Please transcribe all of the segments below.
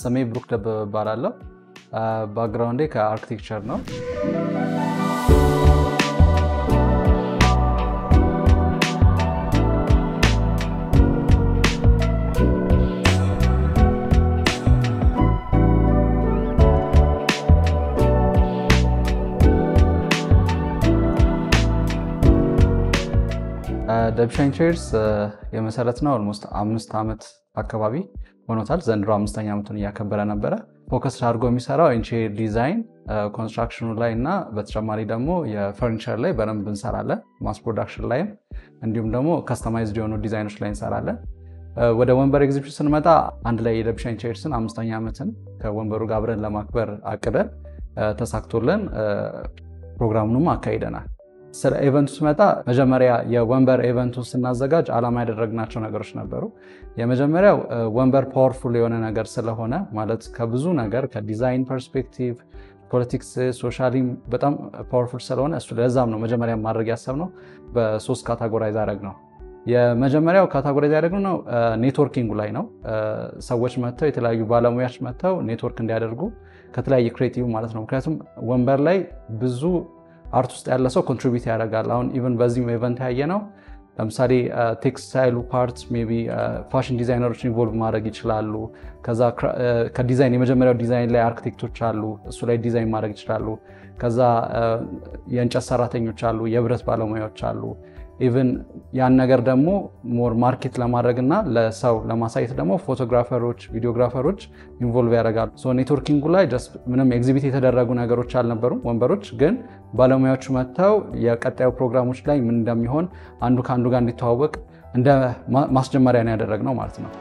ስሜ ብሩክ ደበበ እባላለሁ። ባክግራውንዴ ከአርክቴክቸር ነው። ደብሻይን ቼርስ የመሰረት ነው ኦልሞስት አምስት ዓመት አካባቢ ሆኖታል። ዘንድሮ አምስተኛ ዓመቱን እያከበረ ነበረ። ፎከስ አድርጎ የሚሰራው ኢንቴሪየር ዲዛይን ኮንስትራክሽኑ ላይ እና በተጨማሪ ደግሞ የፈርኒቸር ላይ በደንብ እንሰራለን። ማስ ፕሮዳክሽን ላይም እንዲሁም ደግሞ ከስተማይዝድ የሆኑ ዲዛይኖች ላይ እንሰራለን። ወደ ወንበር ኤግዚቢሽን ስንመጣ አንድ ላይ የደብሻይን ቼርስን አምስተኛ ዓመትን ከወንበሩ ጋር አብረን ለማክበር አቅደን ተሳክቶልን ፕሮግራሙንም አካሂደናል። ስለ ኢቨንቱ ስመጣ መጀመሪያ የወንበር ኢቨንቱን ስናዘጋጅ ዓላማ ያደረግናቸው ነገሮች ነበሩ። የመጀመሪያው ወንበር ፓወርፉል የሆነ ነገር ስለሆነ ማለት ከብዙ ነገር ከዲዛይን ፐርስፔክቲቭ፣ ፖለቲክስ፣ ሶሻሊም በጣም ፓወርፉል ስለሆነ እሱ ለዛም ነው መጀመሪያ ማድረግ ያሰብነው በሶስት ካታጎራይዝ አደረግ ነው። የመጀመሪያው ካታጎራይዝ ያደረግነው ኔትወርኪንጉ ላይ ነው። ሰዎች መጥተው የተለያዩ ባለሙያዎች መጥተው ኔትወርክ እንዲያደርጉ ከተለያየ ክሬቲቭ ማለት ነው። ምክንያቱም ወንበር ላይ ብዙ አርት ውስጥ ያለ ሰው ኮንትሪቢዩት ያደርጋል። አሁን ኢቨን በዚህ ኢቨንት ያየ ነው። ለምሳሌ ቴክስታይሉ ፓርት ሜይ ቢ ፋሽን ዲዛይነሮች ኢንቮልቭ ማድረግ ይችላሉ። ከዛ ከዲዛይን የመጀመሪያው ዲዛይን ላይ አርክቴክቶች አሉ፣ እሱ ላይ ዲዛይን ማድረግ ይችላሉ። ከዛ የእንጨት ሰራተኞች አሉ፣ የብረት ባለሙያዎች አሉ። ኢቨን ያን ነገር ደግሞ ሞር ማርኬት ለማድረግ እና ለሰው ለማሳየት ደግሞ ፎቶግራፈሮች፣ ቪዲዮግራፈሮች ኢንቮልቭ ያደርጋሉ። ኔትወርኪንጉ ላይ ጀስት ምንም ኤግዚቢት የተደረጉ ነገሮች አልነበሩም ወንበሮች ግን ባለሙያዎቹ መጥተው የቀጣዩ ፕሮግራሞች ላይ ምን እንደሚሆን አንዱ ከአንዱ ጋር እንዲተዋወቅ እንደ ማስጀመሪያ ነው ያደረግነው ማለት ነው።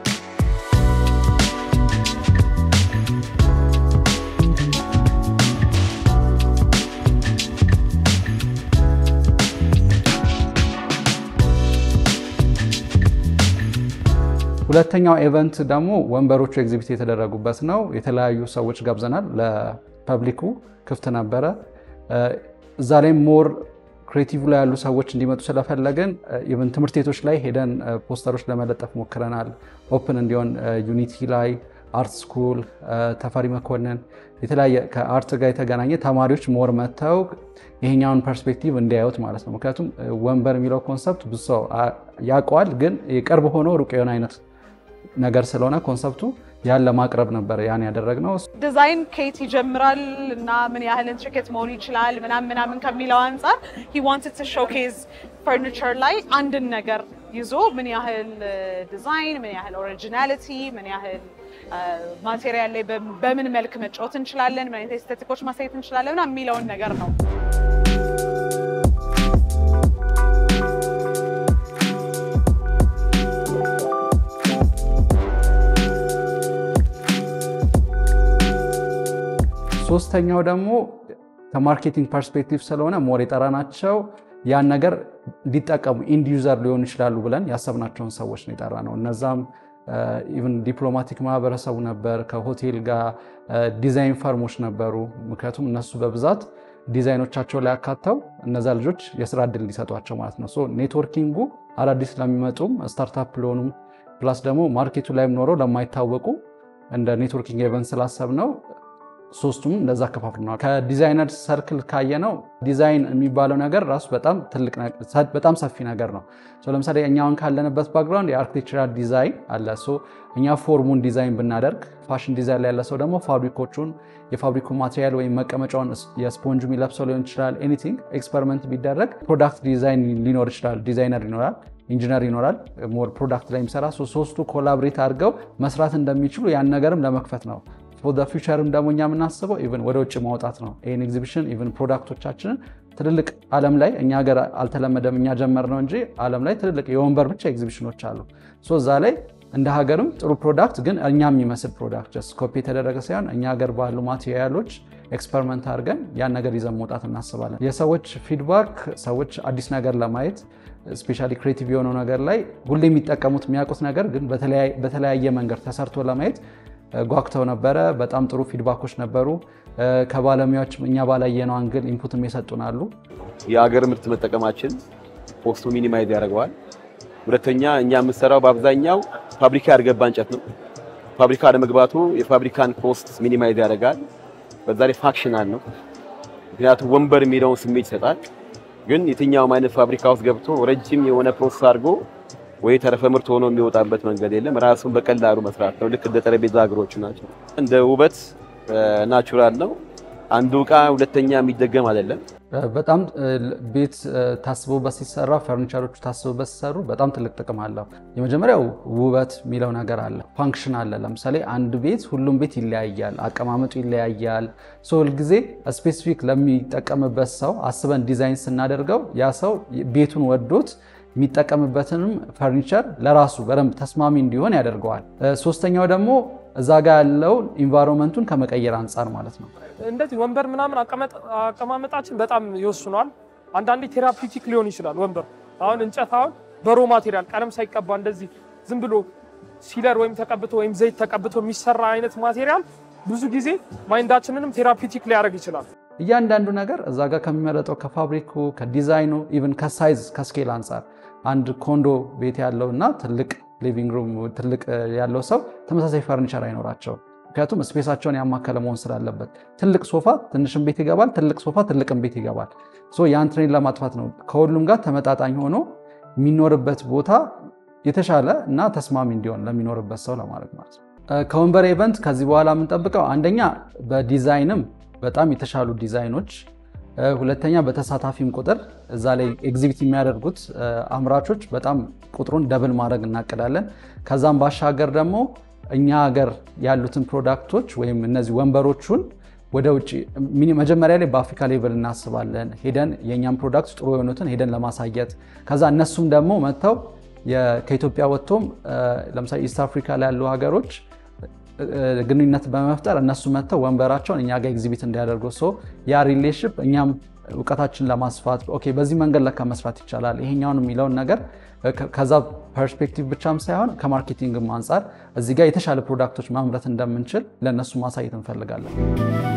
ሁለተኛው ኢቨንት ደግሞ ወንበሮቹ ኤግዚቢት የተደረጉበት ነው። የተለያዩ ሰዎች ጋብዘናል። ለፐብሊኩ ክፍት ነበረ። እዛ ላይ ሞር ክሬቲቭ ላይ ያሉ ሰዎች እንዲመጡ ስለፈለግን ኢቨን ትምህርት ቤቶች ላይ ሄደን ፖስተሮች ለመለጠፍ ሞክረናል። ኦፕን እንዲሆን ዩኒቲ ላይ፣ አርት ስኩል፣ ተፈሪ መኮንን የተለያየ ከአርት ጋር የተገናኘ ተማሪዎች ሞር መጥተው ይሄኛውን ፐርስፔክቲቭ እንዲያዩት ማለት ነው። ምክንያቱም ወንበር የሚለው ኮንሰፕት ብዙ ሰው ያውቀዋል፣ ግን የቅርብ ሆኖ ሩቅ የሆነ አይነት ነገር ስለሆነ ኮንሰፕቱ ያን ለማቅረብ ነበር ያን ያደረግነው። ዲዛይን ከየት ይጀምራል እና ምን ያህል ኢንትሪኬት መሆን ይችላል ምናምን ምናምን ከሚለው አንጻር ሂ ዋንትድ ቱ ሾኬዝ ፈርኒቸር ላይ አንድን ነገር ይዞ ምን ያህል ዲዛይን፣ ምን ያህል ኦሪጂናሊቲ፣ ምን ያህል ማቴሪያል ላይ በምን መልክ መጫወት እንችላለን፣ ምን አይነት ኤስቴቲኮች ማሳየት እንችላለን ምናምን የሚለውን ነገር ነው። ሶስተኛው ደግሞ ከማርኬቲንግ ፐርስፔክቲቭ ስለሆነ ሞር የጠራናቸው ያን ነገር እንዲጠቀሙ ኢንድ ዩዘር ሊሆኑ ይችላሉ ብለን ያሰብናቸውን ሰዎች ነው የጠራ ነው። እነዛም ኢቨን ዲፕሎማቲክ ማህበረሰቡ ነበር፣ ከሆቴል ጋር ዲዛይን ፈርሞች ነበሩ። ምክንያቱም እነሱ በብዛት ዲዛይኖቻቸው ላይ አካተው እነዛ ልጆች የስራ እድል ሊሰጧቸው ማለት ነው። ኔትወርኪንጉ አዳዲስ ለሚመጡም ስታርታፕ ለሆኑም ፕላስ ደግሞ ማርኬቱ ላይም ኖረው ለማይታወቁ እንደ ኔትወርኪንግ ኤቨንት ስላሰብ ነው ሶስቱም እንደዛ ከፋፍለናል። ከዲዛይነር ሰርክል ካየነው ዲዛይን የሚባለው ነገር ራሱ በጣም ሰፊ ነገር ነው። ለምሳሌ እኛውን ካለንበት ባክግራውንድ የአርክቴክቸራል ዲዛይን አለ። እኛ ፎርሙን ዲዛይን ብናደርግ፣ ፋሽን ዲዛይን ላይ ያለ ሰው ደግሞ ፋብሪኮቹን የፋብሪኩ ማቴሪያል ወይም መቀመጫውን የስፖንጅ የሚለብሰው ሊሆን ይችላል። ኤኒቲንግ ኤክስፐሪመንት ቢደረግ ፕሮዳክት ዲዛይን ሊኖር ይችላል። ዲዛይነር ይኖራል፣ ኢንጂነር ይኖራል፣ ሞር ፕሮዳክት ላይ የሚሰራ ሶስቱ ኮላብሬት አድርገው መስራት እንደሚችሉ ያን ነገርም ለመክፈት ነው። ፎር ፊውቸርም ደግሞ እኛ የምናስበው ኢቨን ወደ ውጭ ማውጣት ነው። ይህን ኤግዚቢሽን ኢቨን ፕሮዳክቶቻችንን ትልልቅ ዓለም ላይ እኛ ሀገር አልተለመደም፣ እኛ ጀመር ነው እንጂ ዓለም ላይ ትልልቅ የወንበር ብቻ ኤግዚቢሽኖች አሉ። እዛ ላይ እንደ ሀገርም ጥሩ ፕሮዳክት ግን እኛ የሚመስል ፕሮዳክት ጀስት ኮፒ የተደረገ ሳይሆን እኛ ሀገር ባሉ ማቴሪያሎች ኤክስፐሪመንት አድርገን ያን ነገር ይዘን መውጣት እናስባለን። የሰዎች ፊድባክ ሰዎች አዲስ ነገር ለማየት ስፔሻሊ ክሬቲቭ የሆነው ነገር ላይ ሁሌ የሚጠቀሙት የሚያውቁት ነገር ግን በተለያየ መንገድ ተሰርቶ ለማየት ጓጉተው ነበረ። በጣም ጥሩ ፊድባኮች ነበሩ። ከባለሙያዎች እኛ ባላየነው አንግል ኢንፑትም የሰጡናሉ። የአገር ምርት መጠቀማችን ኮስቱ ሚኒማይዝ ያደርገዋል። ሁለተኛ እኛ የምንሰራው በአብዛኛው ፋብሪካ ያልገባ እንጨት ነው። ፋብሪካ ለመግባቱ የፋብሪካን ኮስት ሚኒማይዝ ያደርጋል። በዛ ላይ ፋክሽናል ነው፣ ምክንያቱም ወንበር የሚለውን ስሜት ይሰጣል። ግን የትኛውም አይነት ፋብሪካ ውስጥ ገብቶ ረጅም የሆነ ፕሮሰስ አድርጎ ወይ ተረፈ ምርት ሆኖ የሚወጣበት መንገድ የለም። ራሱን በቀላሉ መስራት ነው። ልክ እንደ ጠረጴዛ እግሮቹ ናቸው። እንደ ውበት ናቹራል ነው። አንዱ እቃ ሁለተኛ የሚደገም አይደለም። በጣም ቤት ታስቦበት ሲሰራ ፈርኒቸሮቹ ታስቦበት ሲሰሩ በጣም ትልቅ ጥቅም አለው። የመጀመሪያው ውበት የሚለው ነገር አለ፣ ፋንክሽን አለ። ለምሳሌ አንድ ቤት ሁሉም ቤት ይለያያል፣ አቀማመጡ ይለያያል። ሁልጊዜ ስፔሲፊክ ለሚጠቀምበት ሰው አስበን ዲዛይን ስናደርገው ያ ሰው ቤቱን ወዶት የሚጠቀምበትንም ፈርኒቸር ለራሱ በደንብ ተስማሚ እንዲሆን ያደርገዋል። ሶስተኛው ደግሞ እዛ ጋ ያለው ኢንቫይሮንመንቱን ከመቀየር አንጻር ማለት ነው። እንደዚህ ወንበር ምናምን አቀማመጣችን በጣም ይወስኗል። አንዳንዴ ቴራፒውቲክ ሊሆን ይችላል ወንበር። አሁን እንጨት አሁን በሮ ማቴሪያል ቀለም ሳይቀባ እንደዚህ ዝም ብሎ ሲለር ወይም ተቀብቶ ወይም ዘይት ተቀብቶ የሚሰራ አይነት ማቴሪያል ብዙ ጊዜ ማይንዳችንንም ቴራፒውቲክ ሊያደርግ ይችላል። እያንዳንዱ ነገር እዛ ጋር ከሚመረጠው ከፋብሪኩ፣ ከዲዛይኑ፣ ኢቨን ከሳይዝ ከስኬል አንጻር አንድ ኮንዶ ቤት ያለው እና ትልቅ ሊቪንግ ሩም ትልቅ ያለው ሰው ተመሳሳይ ፈርኒቸር አይኖራቸውም። ምክንያቱም ስፔሳቸውን ያማከለ መሆን ስላለበት ትልቅ ሶፋ ትንሽም ቤት ይገባል፣ ትልቅ ሶፋ ትልቅም ቤት ይገባል። ያን ትሬን ለማጥፋት ነው ከሁሉም ጋር ተመጣጣኝ ሆኖ የሚኖርበት ቦታ የተሻለ እና ተስማሚ እንዲሆን ለሚኖርበት ሰው ለማለት ማለት ነው። ከወንበር ኢቨንት ከዚህ በኋላ የምንጠብቀው አንደኛ በዲዛይንም በጣም የተሻሉ ዲዛይኖች፣ ሁለተኛ በተሳታፊም ቁጥር እዛ ላይ ኤግዚቢት የሚያደርጉት አምራቾች በጣም ቁጥሩን ደብል ማድረግ እናቅዳለን። ከዛም ባሻገር ደግሞ እኛ ሀገር ያሉትን ፕሮዳክቶች ወይም እነዚህ ወንበሮቹን ወደ ውጭ መጀመሪያ ላይ በአፍሪካ ሌቨል እናስባለን። ሄደን የእኛም ፕሮዳክት ጥሩ የሆኑትን ሄደን ለማሳየት ከዛ እነሱም ደግሞ መጥተው ከኢትዮጵያ ወጥቶም ለምሳሌ ኢስት አፍሪካ ላይ ያሉ ሀገሮች ግንኙነት በመፍጠር እነሱ መጥተው ወንበራቸውን እኛ ጋር ኤግዚቢት እንዲያደርጉ ሶ ያ ሪሌሽፕ እኛም እውቀታችን ለማስፋት ኦኬ በዚህ መንገድ ለካ መስራት ይቻላል ይሄኛውን የሚለውን ነገር ከዛ ፐርስፔክቲቭ ብቻም ሳይሆን ከማርኬቲንግም አንጻር እዚህ ጋር የተሻለ ፕሮዳክቶች ማምረት እንደምንችል ለእነሱ ማሳየት እንፈልጋለን።